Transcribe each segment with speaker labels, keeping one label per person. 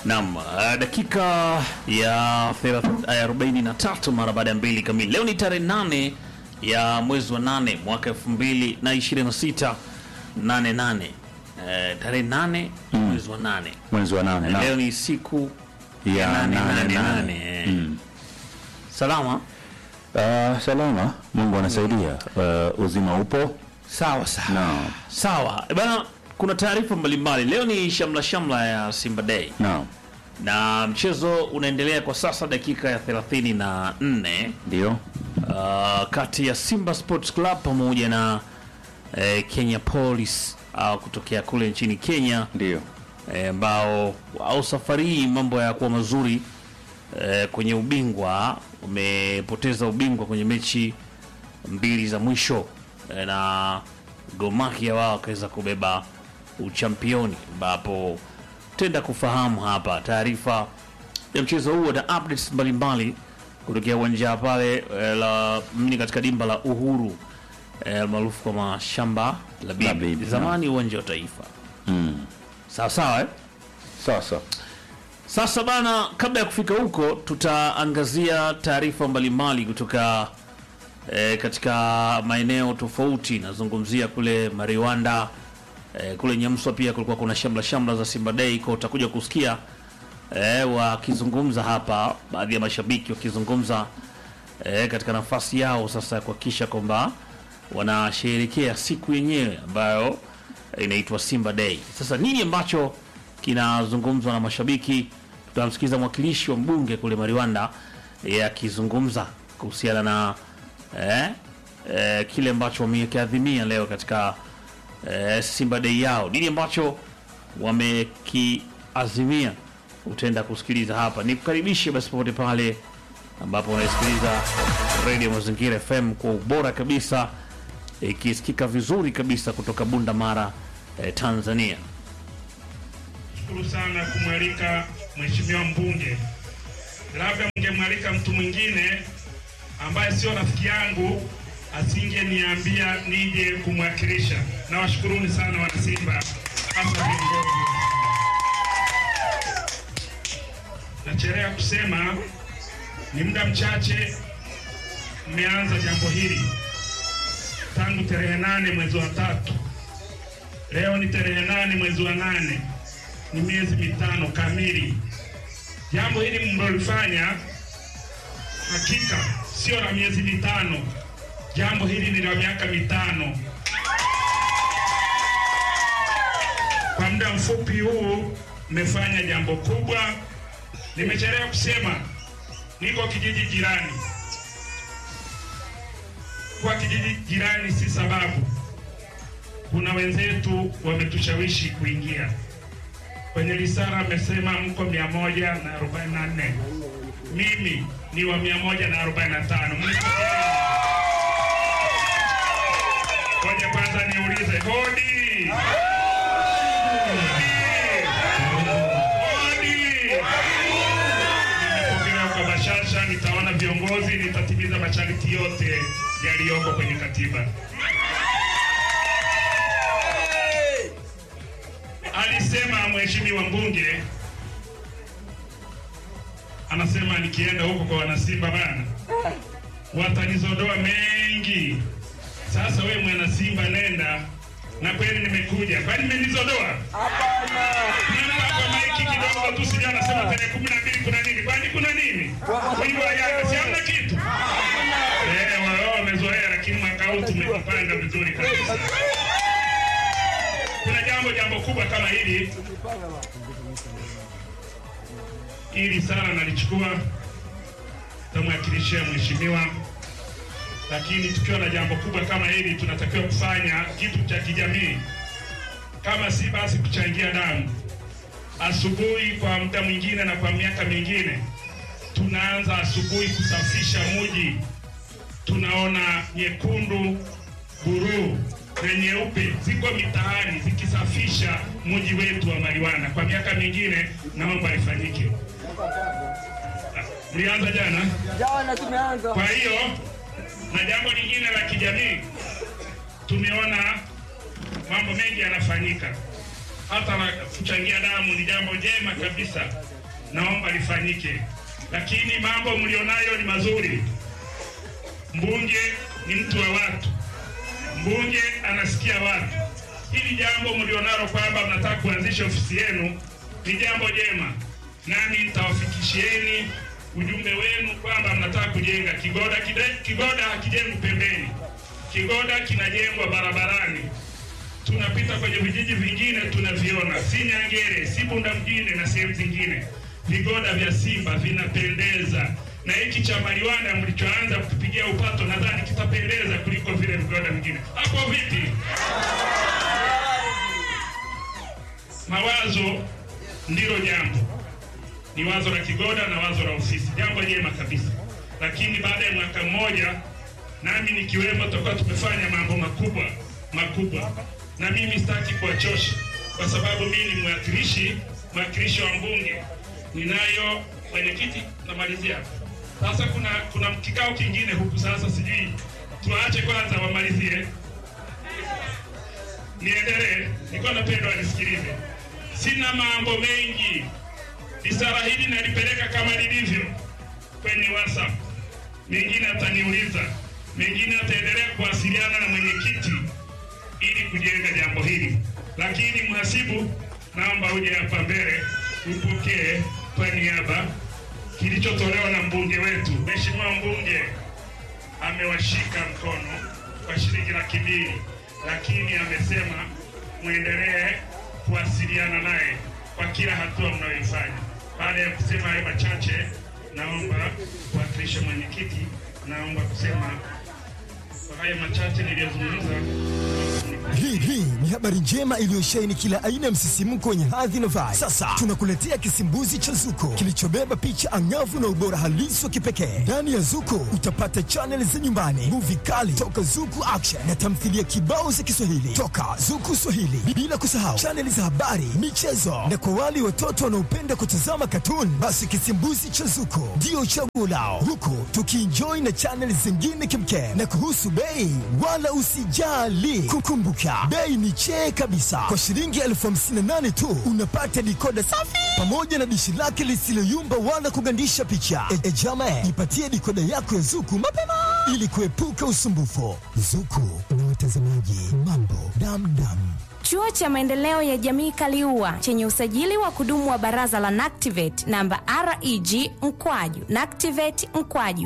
Speaker 1: Naam, uh, dakika ya thelath- ya 43 mara baada ya mbili kamili. Leo ni tarehe nane ya mwezi wa nane mwaka elfu mbili na ishirini na sita nane nane Eh, tarehe nane mwezi wa nane
Speaker 2: mwezi wa nane
Speaker 1: leo
Speaker 2: na
Speaker 1: ni siku
Speaker 2: ya
Speaker 1: nane,
Speaker 2: nane
Speaker 1: nane,
Speaker 2: nane.
Speaker 1: nane, eh.
Speaker 2: Mm.
Speaker 1: salama
Speaker 2: Ah, salama, Mungu anasaidia. Ah, uzima upo
Speaker 1: sawa sawa
Speaker 2: Naam.
Speaker 1: sawa Eh, bana kuna taarifa mbalimbali leo ni shamla shamla ya Simba Day
Speaker 2: naam,
Speaker 1: na mchezo unaendelea kwa sasa dakika ya 34
Speaker 2: ndio
Speaker 1: uh, kati ya Simba Sports Club pamoja na eh, Kenya Police uh, kutokea kule nchini Kenya
Speaker 2: ndio
Speaker 1: eh, ambao au safari hii mambo ya kuwa mazuri eh, kwenye ubingwa wamepoteza ubingwa kwenye mechi mbili za mwisho eh, na Gor Mahia wao wakaweza kubeba uchampioni, ambapo tenda kufahamu hapa taarifa ya mchezo huo na updates mbalimbali kutokea uwanja pale eh, la mni katika dimba la Uhuru eh, maarufu kwa mashamba la bibi,
Speaker 2: La Bibi,
Speaker 1: zamani uwanja wa Taifa.
Speaker 2: mm.
Speaker 1: Sawa sawa eh?
Speaker 2: Sasa
Speaker 1: Sasa bana, kabla ya kufika huko, tutaangazia taarifa mbalimbali kutoka e, katika maeneo tofauti. Nazungumzia kule Mariwanda e, kule Nyamswa pia kulikuwa kuna shamla shamla za Simba Day, kwa utakuja kusikia e, wakizungumza hapa, baadhi ya mashabiki wakizungumza e, katika nafasi yao sasa ya kuhakikisha kwamba wanasherehekea siku yenyewe ambayo inaitwa Simba Day. Sasa nini ambacho kinazungumzwa na mashabiki? Tutamsikiza mwakilishi wa mbunge kule Mariwanda yeye akizungumza kuhusiana na eh, eh, kile ambacho wamekiadhimia leo katika eh, Simba Day yao. Nini ambacho wamekiazimia utaenda kusikiliza hapa. Nikukaribishe basi popote pale ambapo unasikiliza Radio Mazingira FM kwa ubora kabisa ikisikika vizuri kabisa kutoka Bunda Mara eh, Tanzania.
Speaker 3: Shukuru sana kumwalika mheshimiwa mbunge. Labda mngemwalika mtu mwingine ambaye sio rafiki yangu, asingeniambia nije kumwakilisha. Nawashukuruni sana wanasimba, hasa viongozi. Nachelea kusema ni muda mchache mmeanza jambo hili tangu tarehe nane mwezi wa tatu. Leo ni tarehe nane mwezi wa nane ni miezi mitano kamili. Jambo hili mlilofanya hakika sio la miezi mitano, jambo hili ni la miaka mitano. Kwa muda mfupi huu mmefanya jambo kubwa. Nimechelewa kusema, niko kijiji jirani. Kwa kijiji jirani si sababu, kuna wenzetu wametushawishi kuingia kwenye risala amesema mko mia moja na arobaini na nne mimi ni wa mia moja na arobaini na tano Ngoja kwanza niulize hodi Hodi! Hodi! Nimepokelewa kwa bashasha, nitaona viongozi, nitatimiza masharti yote yaliyoko kwenye katiba. Alisema mheshimiwa mbunge, anasema nikienda huko kwa wanasimba bana, watanizodoa mengi. Sasa we mwanasimba, nenda na kweli nimekuja, kwani mmenizodoa? Naomba kwa maiki kidogo tu, sija anasema tarehe kumi na mbili kuna nini? Kwani kuna nini? Wimbo wa Yanga si hamna kitu? Eh, wao wamezoea, lakini mwaka huu tumejipanga vizuri kabisa. Kuna jambo jambo kubwa kama hili hili sana nalichukua tamwakilishia mheshimiwa, lakini tukiwa na jambo kubwa kama hili tunatakiwa kufanya kitu cha kijamii, kama si basi kuchangia damu. Asubuhi kwa muda mwingine na kwa miaka mingine tunaanza asubuhi kusafisha muji, tunaona nyekundu, buruu na nyeupe ziko mitaani zikisafisha mji wetu wa Mariwana. Kwa miaka mingine naomba ifanyike. Mlianza jana.
Speaker 4: Jana tumeanza.
Speaker 3: Kwa hiyo na jambo lingine la kijamii, tumeona mambo mengi yanafanyika, hata la kuchangia damu ni jambo jema kabisa. naomba lifanyike, lakini mambo mlionayo ni mazuri. Mbunge ni mtu wa watu, mbunge anasikia watu. Hili jambo mlionalo kwamba mnataka kuanzisha ofisi yenu ni jambo jema, nami nitawafikishieni ujumbe wenu kwamba mnataka kujenga Kigoda. Kide- Kigoda hakijengwi pembeni, Kigoda kinajengwa barabarani. Tunapita kwenye vijiji vingine tunaviona, si Nyangere, si Bunda mjini na sehemu zingine, vigoda vya Simba vinapendeza, na hiki cha Mariwanda mlichoanza kukipigia upato, nadhani kitapendeza kuliko vile vigoda vingine. Hapo vipi? Mawazo ndilo jambo, ni wazo la Kigoda na wazo la ofisi, jambo jema kabisa. Lakini baada ya mwaka mmoja, nami nikiwemo, tutakuwa tumefanya mambo makubwa makubwa, na mimi sitaki kuwachosha, kwa sababu mimi ni mwakilishi mwakilishi wa mbunge, ninayo mwenyekiti. Namalizia hapa sasa. Kuna kuna kikao kingine huku sasa, sijui tuwaache kwanza wamalizie niendelee. Nilikuwa napenda wanisikilize, sina mambo mengi. Risala hili nalipeleka kama lilivyo kwenye WhatsApp, mengine ataniuliza, mengine ataendelea kuwasiliana na mwenyekiti ili kujenga jambo hili. Lakini mhasibu, naomba uje hapa mbele upokee kwa niaba kilichotolewa na mbunge wetu. Mheshimiwa mbunge amewashika mkono kwa shilingi laki mbili, lakini amesema mwendelee kuwasiliana naye kwa kila hatua mnayoifanya. Baada ya kusema hayo machache, naomba kuwakilisha mwenyekiti, naomba kusema kwa hayo machache niliyozungumza.
Speaker 4: Hii hii ni habari njema iliyosheheni kila aina ya msisimko wenye hadhi na vibe. Sasa tunakuletea kisimbuzi cha Zuko kilichobeba picha angavu na ubora halisi wa kipekee. Ndani ya Zuko utapata chaneli za nyumbani, muvi kali toka Zuku Action na tamthilia kibao za Kiswahili toka Zuku Swahili, bila kusahau chaneli za habari, michezo na kwa wale watoto wanaopenda kutazama katuni, basi kisimbuzi cha Zuko ndio chaguo lao, huku tukienjoy na chaneli zingine kimkem. Na kuhusu bei, wala usijali, kukumbuka bei ni chee kabisa. Kwa shilingi elfu hamsini na nane tu unapata dikoda safi pamoja na dishi lake lisiloyumba wala kugandisha picha. E, e jama, jipatie dikoda yako ya Zuku mapema ili kuepuka usumbufu. Zuku na watazamaji, mambo damdam.
Speaker 5: Chuo cha Maendeleo ya Jamii Kaliua chenye usajili wa kudumu wa Baraza la NACTIVATE namba REG mkwaju NACTIVATE mkwaju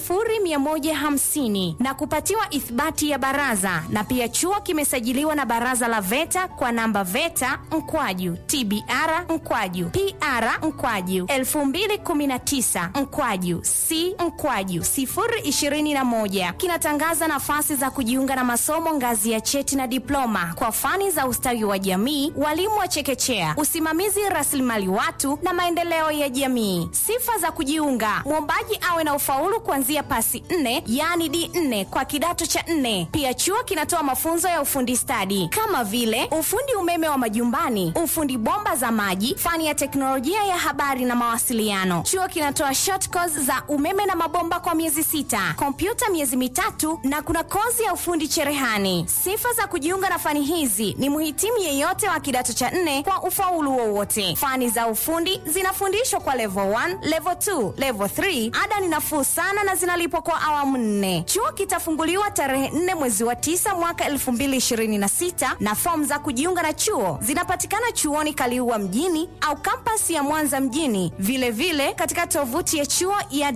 Speaker 5: 0150 na kupatiwa ithibati ya baraza, na pia chuo kimesajiliwa na Baraza la VETA kwa namba VETA mkwaju TBR mkwaju PR mkwaju 2019 mkwaju C mkwaju 021 kinatangaza nafasi za kujiunga na masomo ngazi ya cheti na diploma kwa fani za ustawi wa jamii, walimu wa chekechea, usimamizi rasilimali watu na maendeleo ya jamii. Sifa za kujiunga: mwombaji awe na ufaulu kuanzia pasi nne, yaani D4 kwa kidato cha nne. Pia chuo kinatoa mafunzo ya ufundi stadi kama vile ufundi umeme wa majumbani, ufundi bomba za maji, fani ya teknolojia ya habari na mawasiliano. Chuo kinatoa short course za umeme na mabomba kwa miezi sita, kompyuta miezi mitatu na kuna kozi ya ufundi cherehani. Sifa za kujiunga na fani hizi ni mhitimu yeyote wa kidato cha nne kwa ufaulu wowote. Fani za ufundi zinafundishwa kwa level 1, level 2, level 3. Ada ni nafuu sana na zinalipwa kwa awamu nne. Chuo kitafunguliwa tarehe 4 mwezi wa 9 mwaka 2026 na fomu za kujiunga na chuo zinapatikana chuoni Kaliua mjini au kampasi ya Mwanza mjini, vilevile vile katika tovuti ya chuo ya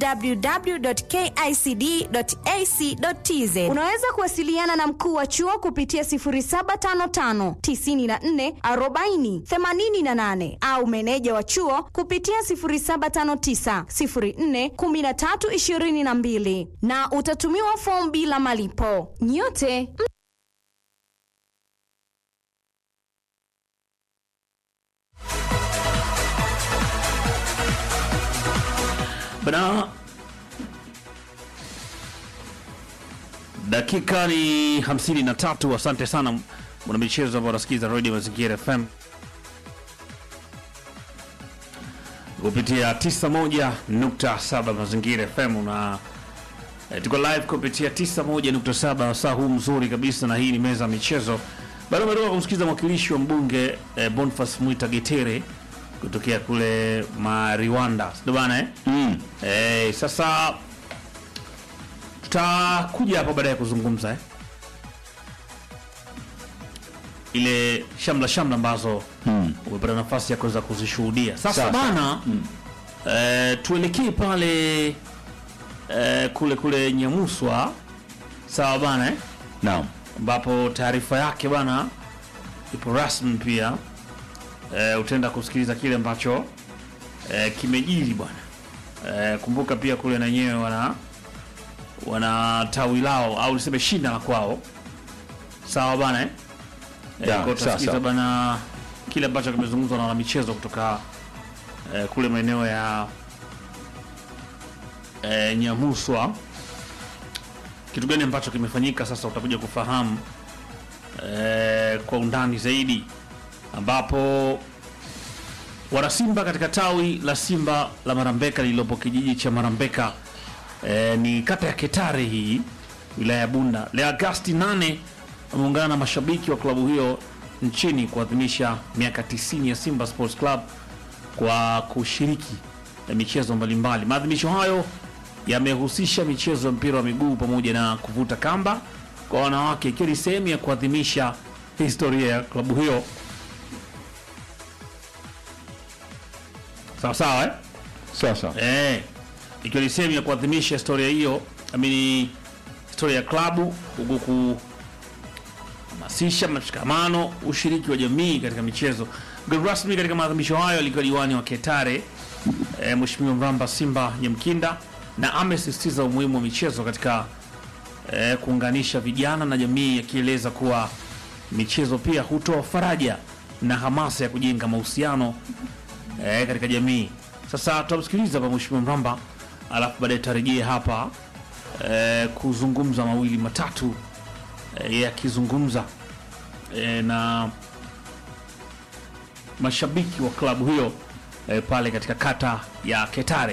Speaker 5: www.kicd.ac.tz. Unaweza kuwasiliana na mkuu wa chuo kupitia 0755 94 40 88 au meneja wa chuo kupitia 0759 04 13 22 na utatumiwa fomu bila malipo. Nyote
Speaker 1: Bana, dakika ni 53. Asante sana mwanamichezo ambao unasikiza Radio Mazingira FM kupitia 91.7 Mazingira FM na eh, tuko live kupitia 91.7 saa huu mzuri kabisa, na hii ni meza ya michezo. Bado umetoka kumsikiza mwakilishi wa mbunge eh, Boniface Mwita Getere kutokea kule Mariwanda, ndio bana eh?
Speaker 2: Mm.
Speaker 1: Eh, sasa tutakuja hapa baadaye kuzungumza eh? ile shamla shamla ambazo
Speaker 2: Mm.
Speaker 1: umepata nafasi ya kuweza kuzishuhudia sasa
Speaker 2: Sawa,
Speaker 1: bana eh, tuelekee pale eh, kule kule Nyamuswa sawa bana eh?
Speaker 2: Naam.
Speaker 1: ambapo taarifa yake bana ipo rasmi pia e, utaenda kusikiliza kile ambacho e, kimejiri bwana e, kumbuka pia kule na wenyewe wana wana tawi lao au niseme shina la kwao sawa bana eh? e,
Speaker 2: Ya,
Speaker 1: kwa
Speaker 2: sawa,
Speaker 1: utasikiliza
Speaker 2: sawa.
Speaker 1: bana kile ambacho kimezungumzwa na wanamichezo kutoka e, kule maeneo ya e, Nyamuswa kitu gani ambacho kimefanyika sasa utakuja kufahamu eh, kwa undani zaidi ambapo wanasimba katika tawi la simba la marambeka lililopo kijiji cha marambeka eh, ni kata ya ketare hii wilaya ya bunda leo agasti 8 wameungana na mashabiki wa klabu hiyo nchini kuadhimisha miaka 90 ya simba sports club kwa kushiriki na michezo mbalimbali. Maadhimisho hayo yamehusisha michezo ya mpira wa miguu pamoja na kuvuta kamba kwa wanawake, ikiwa ni sehemu ya kuadhimisha historia ya klabu hiyo. Sawa sawa eh?
Speaker 2: Sawa sawa.
Speaker 1: Eh, ikiwa ni sehemu ya kuadhimisha historia hiyo, amini historia ya klabu huku kuhamasisha mshikamano, ushiriki wa jamii katika michezo. Mgeni rasmi katika maadhimisho hayo alikuwa diwani wa Ketare eh, Mheshimiwa Mramba Simba Nyamkinda, na amesisitiza umuhimu wa michezo katika eh, kuunganisha vijana na jamii, akieleza kuwa michezo pia hutoa faraja na hamasa ya kujenga mahusiano eh, katika jamii. Sasa tutamsikiliza hapa Mheshimiwa Mramba, alafu baadaye tutarejea hapa eh, kuzungumza mawili matatu eh, yeye akizungumza eh, na mashabiki wa klabu hiyo eh, pale katika kata ya Ketare.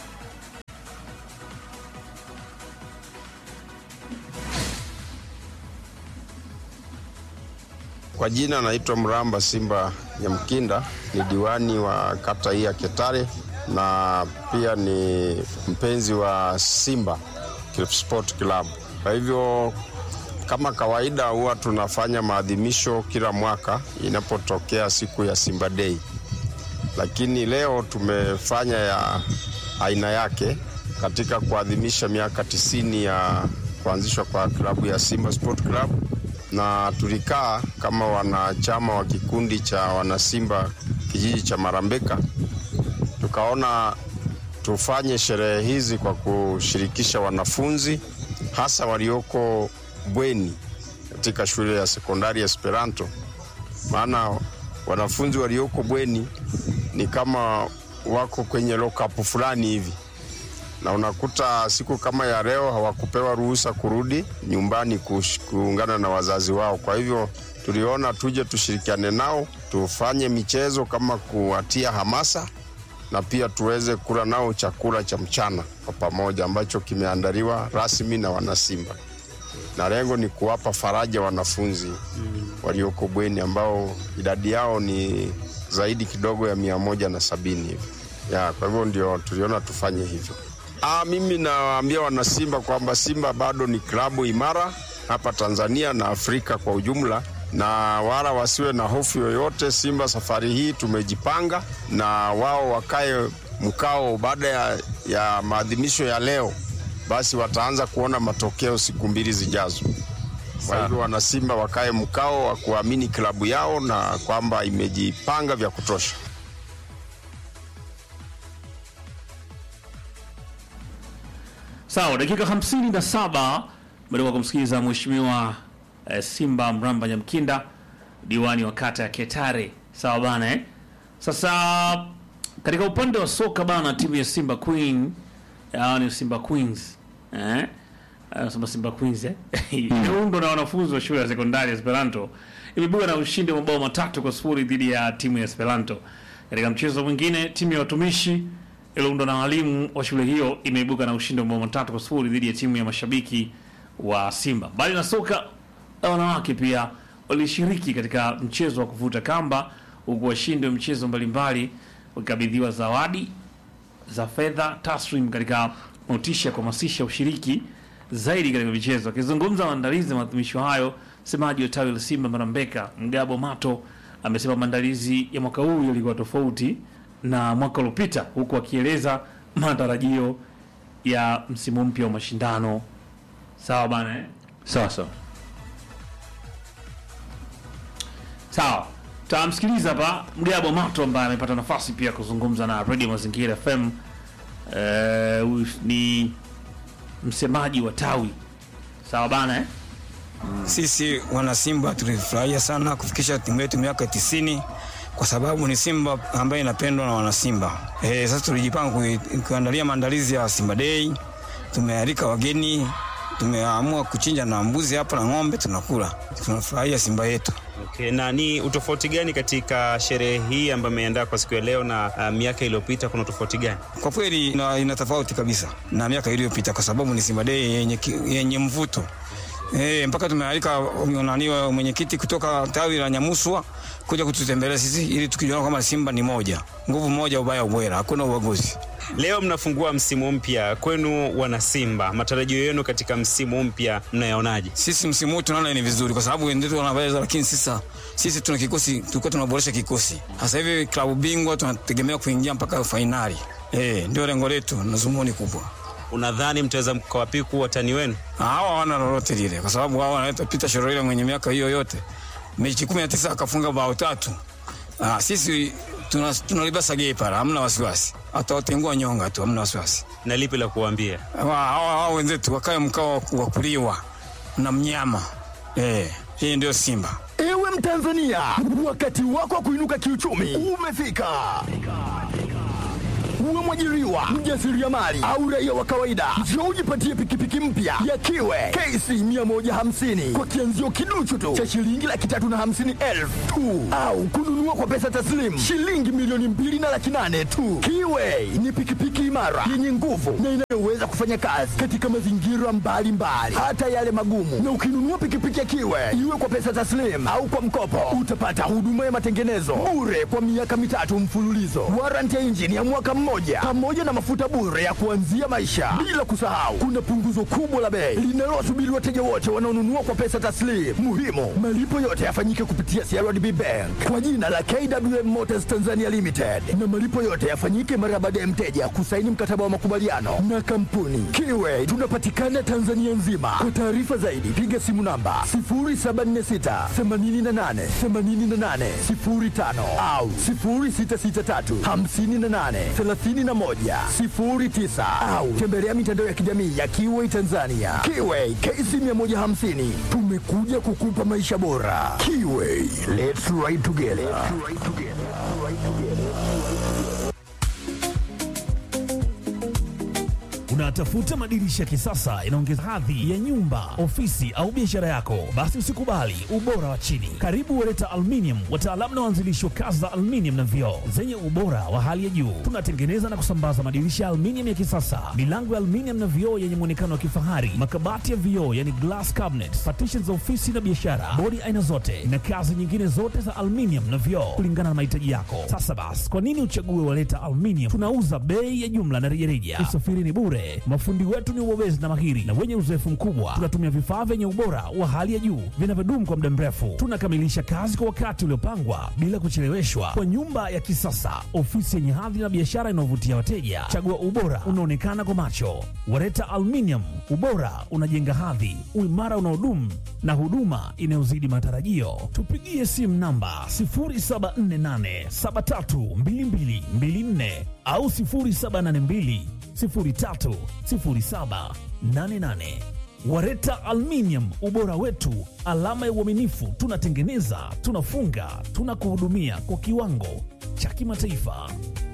Speaker 6: Kwa jina naitwa Mramba Simba Nyamkinda, ni diwani wa kata hii ya Ketare na pia ni mpenzi wa Simba Sport Club. Kwa hivyo kama kawaida, huwa tunafanya maadhimisho kila mwaka inapotokea siku ya Simba Day, lakini leo tumefanya ya aina yake katika kuadhimisha miaka tisini ya kuanzishwa kwa klabu ya Simba Sport Club na tulikaa kama wanachama wa kikundi cha wanasimba kijiji cha Marambeka, tukaona tufanye sherehe hizi kwa kushirikisha wanafunzi hasa walioko bweni katika shule ya sekondari ya Esperanto, maana wanafunzi walioko bweni ni kama wako kwenye lockup fulani hivi na unakuta siku kama ya leo hawakupewa ruhusa kurudi nyumbani kush- kuungana na wazazi wao. Kwa hivyo tuliona tuje tushirikiane nao, tufanye michezo kama kuwatia hamasa na pia tuweze kula nao chakula cha mchana kwa pamoja ambacho kimeandaliwa rasmi na wanasimba, na lengo ni kuwapa faraja wanafunzi walioko bweni ambao idadi yao ni zaidi kidogo ya mia moja na sabini hivi ya, kwa hivyo ndio tuliona tufanye hivyo. Ah, mimi nawaambia wanasimba kwamba Simba bado ni klabu imara hapa Tanzania na Afrika kwa ujumla, na wala wasiwe na hofu yoyote. Simba safari hii tumejipanga, na wao wakae mkao baada ya, ya maadhimisho ya leo, basi wataanza kuona matokeo siku mbili zijazo. Kwa hivyo wanasimba wakae mkao wa kuamini klabu yao na kwamba imejipanga vya kutosha.
Speaker 1: Sawa, dakika 57 baada ya kumsikiliza mheshimiwa eh, Simba Mramba Nyamkinda, diwani wa kata ya Ketare. Sawa bana eh? Sasa katika upande wa soka bana, timu ya Simba Queen au ni Simba Queens eh? Anasema Simba Queens eh? Imeundwa na wanafunzi wa shule ya sekondari ya Esperanto imebuga na ushindi wa mabao matatu kwa sifuri dhidi ya timu ya Esperanto. Katika mchezo mwingine, timu ya watumishi iliyoundwa na walimu wa shule hiyo imeibuka na ushindi wa mabao matatu kwa sifuri dhidi ya timu ya mashabiki wa Simba. Mbali na soka la wanawake, pia walishiriki katika mchezo wa kuvuta kamba, huku washindi wa michezo mbalimbali wakikabidhiwa zawadi za fedha taslim katika motisha ya kuhamasisha ushiriki zaidi katika michezo. Akizungumza maandalizi ya maadhimisho hayo, msemaji wa tawi la Simba Marambeka Mgabo Mato amesema maandalizi ya mwaka huu yalikuwa tofauti na mwaka uliopita, huku akieleza matarajio ya msimu mpya wa mashindano. Sawa bana eh?
Speaker 2: Sawa sawa.
Speaker 1: Sawa, tamsikiliza hapa Mgabo Mato ambaye amepata nafasi pia kuzungumza na Radio Mazingira FM. Eh, huyu ni msemaji wa tawi. Sawa bana eh?
Speaker 7: Sisi wana Simba tulifurahia sana kufikisha timu yetu miaka tisini kwa sababu ni Simba ambayo inapendwa na wana Simba. Eh, sasa tulijipanga kui- kuandalia maandalizi ya Simba Day. Tumealika wageni, tumeamua kuchinja na mbuzi hapa na ng'ombe tunakula. Tunafurahia Simba yetu.
Speaker 8: Okay, na ni utofauti gani katika sherehe hii ambayo imeandaa kwa siku ya leo na uh, miaka iliyopita? Kuna utofauti gani?
Speaker 7: Kwa kweli ina, ina tofauti kabisa na miaka iliyopita kwa sababu ni Simba Day yenye, ki- yenye mvuto. E, mpaka tumealika nani wa mwenyekiti kutoka tawi la Nyamuswa kuja kututembelea sisi ili tukijiona kama Simba ni moja, nguvu moja, ubaya ubwela, hakuna ubaguzi.
Speaker 8: Leo mnafungua msimu mpya kwenu wana Simba, matarajio yenu katika msimu mpya mnayaonaje?
Speaker 7: Sisi msimu huu tunaona ni vizuri kwa sababu wenzetu wanaweza, lakini sisa sisi tuna kikosi, tulikuwa tunaboresha kikosi. Sasa hivi klabu bingwa tunategemea kuingia mpaka fainali. Eh, ndio lengo letu na zumuni kubwa.
Speaker 8: Unadhani mtaweza mkawapiku watani wenu?
Speaker 7: hawa hawana lolote lile, kwa sababu hawa wanaita Peter Shorele mwenye miaka hiyo yote, mechi kumi na tisa akafunga bao tatu. Ah, sisi tuna- tunalibasa gei pala, hamna wasiwasi, atawatengua nyonga tu, hamna wasiwasi.
Speaker 8: Na lipi la kuwaambia?
Speaker 7: Hawa hawa- hawa wenzetu wakae mkao wa kuliwa na mnyama eh, hii ndio Simba.
Speaker 4: Ewe Mtanzania, wakati wako wa kuinuka kiuchumi umefika. Uwe mwajiriwa, mjasiriamali au raia wa kawaida, njoo ujipatie pikipiki mpya ya Kiwe KC 150 kwa kianzio kiduchu tu cha shilingi laki tatu na hamsini elfu tu, au kununua kwa pesa taslimu shilingi milioni mbili na laki nane tu. Kiwe ni pikipiki imara yenye nguvu na inayoweza kufanya kazi katika mazingira mbalimbali, hata yale magumu. Na ukinunua pikipiki ya Kiwe iwe kwa pesa taslim au kwa mkopo, utapata huduma ya matengenezo bure kwa miaka mitatu mfululizo, warranty ya injini ya mwaka mmoja, pamoja na mafuta bure ya kuanzia maisha. Bila kusahau, kuna punguzo kubwa la bei linalowasubiri wateja wote wanaonunua kwa pesa taslim. Muhimu, malipo yote yafanyike kupitia CRDB Bank kwa jina la KWM Motors Tanzania Limited, na malipo yote yafanyike mara baada ya mteja kusaini mkataba wa makubaliano na kampuni Kiwe. Tunapatikana Tanzania nzima. Kwa taarifa zaidi, piga simu namba 0746 88 88 05 au 0663 58 31 09 au tembelea mitandao ya kijamii ya Kiwe Tanzania. Kiwe KC 150 tumekuja kukupa maisha bora. Kiwe, let's ride together.
Speaker 9: Unatafuta madirisha ya kisasa inaongeza hadhi ya nyumba, ofisi au biashara yako? Basi usikubali ubora wa chini. Karibu Wereta Aluminium, wataalamu na waanzilishi wa kazi za aluminium na vioo zenye ubora wa hali ya juu. Tunatengeneza na kusambaza madirisha ya aluminium ya kisasa, milango ya aluminium na vioo yenye muonekano wa kifahari, makabati ya vioo yani glass cabinets, partitions za ofisi na biashara, bodi aina zote na kazi nyingine zote za aluminium na vioo kulingana na mahitaji yako. Sasa basi, kwa nini uchague Wereta Aluminium? Tunauza bei ya jumla na rejareja. Usafiri ni bure. Mafundi wetu ni wabobezi na mahiri na wenye uzoefu mkubwa. Tunatumia vifaa vyenye ubora wa hali ya juu vinavyodumu kwa muda mrefu. Tunakamilisha kazi kwa wakati uliopangwa bila kucheleweshwa, kwa nyumba ya kisasa, ofisi yenye hadhi na biashara inayovutia wateja. Chagua ubora unaonekana kwa macho. Wareta Aluminium, ubora unajenga hadhi, uimara unaodumu na huduma inayozidi matarajio. Tupigie simu namba 0748732224 au 0782 030788. Wareta Aluminium, ubora wetu, alama ya uaminifu. Tunatengeneza, tunafunga, tunakuhudumia kwa kiwango cha kimataifa.